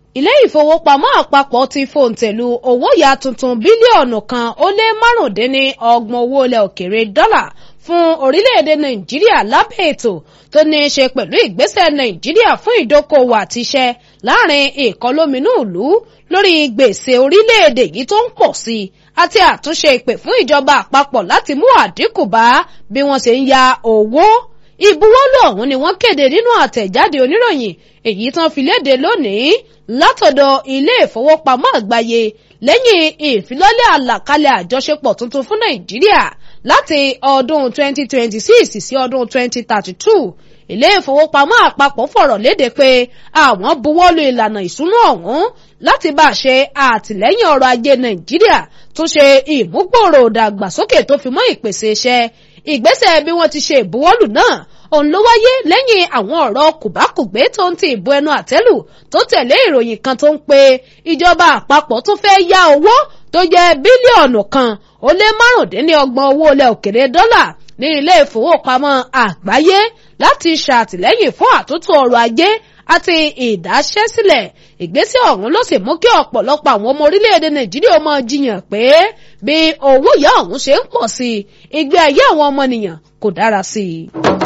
ilé ìfowópamọ́ àpapọ̀ ti fòǹtẹ̀lù owó yá tuntun bílíọ̀nù kan ó lé márùndínní ọgbọ̀n owó ilẹ̀ òkèrè dọ́là fún orílẹ̀-èdè nàìjíríà lábẹ́ ètò tó ní í ṣe pẹ̀lú ìgbésẹ̀ nàìjíríà fún ìdókòwò àti iṣẹ́ láàrin ìkọlóminú ìlú lórí gbèsè orílẹ̀-èdè yìí tó ń pọ̀ sí i àti àtúnṣe ìpè fún ìjọba àpapọ̀ láti mú àdínkù bá bí wọ́n ṣe ń ya owó ìbuwọ́lù ọ̀hún ni wọ́n kéde nínú àtẹ̀jáde oníròyìn èyí tán fi léde lónìí látọ̀dọ̀ ilé ìfowópamọ́ àgbáyé lẹ́yìn ìfilọ́lẹ̀ àlàkalẹ̀ àjọṣepọ̀ tuntun fún nàìjíríà láti ọdún 2026 sí ọdún 2032 ilé ìfowópamọ́ àpapọ̀ fọ̀rọ̀ léde pé àwọn buwọ́lù ìlànà ìsúná ọ̀hún láti bá a ṣe àtìlẹ́yìn ọrọ̀ ajé nàìjíríà tún ṣe ìmúgbòòrò ìdàgbàsókè tó fi mọ́ ìpèsè iṣẹ́ ìgbésẹ̀ bí wọ́n ti ṣe ìbuwọ́lù náà òun ló wáyé lẹ́yìn àwọn ọ̀rọ̀ kùbákùgbé tó ń ti ìbò ẹnu àtẹ́lù tó tẹ̀lé ìròyìn kan tó ń pe ìjọba àpapọ̀ tó fẹ́ yá owó tó jẹ́ bílíọ̀nù kan ó lé márùndínlọ́gbọ̀n owó ilẹ̀ òkèrè dọ́là ní ilé ìfowópamọ́ àgbáyé láti ṣàtìlẹ́yìn fún àtúntò ọrọ̀ ajé àti ìdáṣẹ́sílẹ̀ ìgbésẹ̀ ọ̀hún ló sì mú kí ọ̀pọ̀lọpọ̀ àwọn ọmọ orílẹ̀-èdè nàìjíríà máa jiyàn pé bí owó ìyá ọ̀hún ṣe ń pọ̀ sí i ìgbé ayé àwọn ọmọnìyàn kò dára sí i.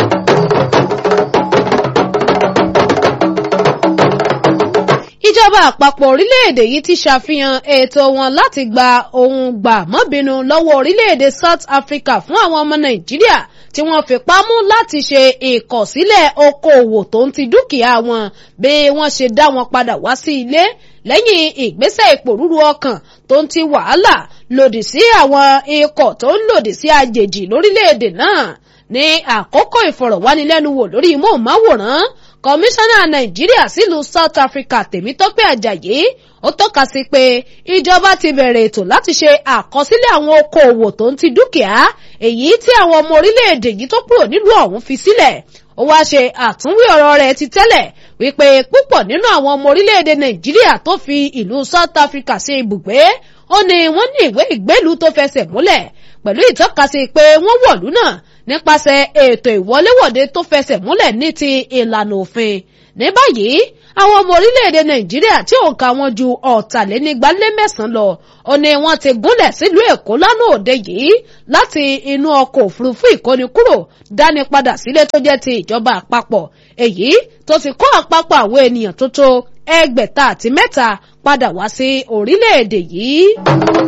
ìjọba àpapọ̀ orílẹ̀-èdè yìí ti ṣàfihàn ètò wọn láti gba ohun gbà mọ́bìnú lọ́wọ́ orílẹ̀-èdè South Africa fún àwọn ọmọ Nàìjíríà tí wọ́n fipá mú láti ṣe ìkọ̀sílẹ̀ okòòwò tó ń ti dúkìá wọn bí wọ́n ṣe dá wọn padà wá sí ilé lẹ́yìn ìgbésẹ̀ ìpòrúru ọkàn tó ń ti wàhálà lòdì sí àwọn ikọ̀ tó ń lòdì sí àjèjì lórílẹ̀-èdè náà ní àkókò ìfọ̀rọ̀wánilẹ́nuwò lórí móhùnmáwòrán kọmíṣánná nàìjíríà sílùú south africa tèmítọ́pẹ́ àjàyí ó tọ́ka sí pé ìjọba ti bẹ̀rẹ̀ ètò láti ṣe àkọsílẹ̀ àwọn okòòwò tó ń ti dúkìá èyí tí àwọn ọmọ orílẹ̀-èdè yìí tó kúrò nílùú ọ̀hún fi sílẹ̀ ó wá ṣe àtúnwí ọ̀rọ̀ rẹ̀ ti tẹ́lẹ̀ wípé púpọ̀ nínú àwọn ọmọ orílẹ̀-èdè nàìjíríà tó fi ìlú south africa ṣe ibùgbé ó ní wọ́n ní ìwé ìgbélú tó fẹsẹ̀ múlẹ̀ pẹ̀lú ìtọ́kasí pé wọ́n wọ̀lú náà nípasẹ̀ ètò ìwọléwọ̀de tó fẹsẹ̀ múlẹ̀ ní ti ìlànà òfin ní báyìí àwọn ọmọ orílẹ̀-èdè nàìjíríà tí òǹkà wọn ju ọ̀tàlénígbálémẹ̀sán lọ ó ní wọ́n ti gúnlẹ̀ sílùú èkó lánàá òde yìí láti inú ọkọ̀ òfurufú ìkónikúrò dání padà sílé tó jẹ́ ti ìjọba àpapọ̀ èyí tó ti kó àpapọ̀ àwọn ènìyàn tó tó ẹgbẹ̀ta àti mẹ́ta padà wá sí orílẹ̀-èdè yìí.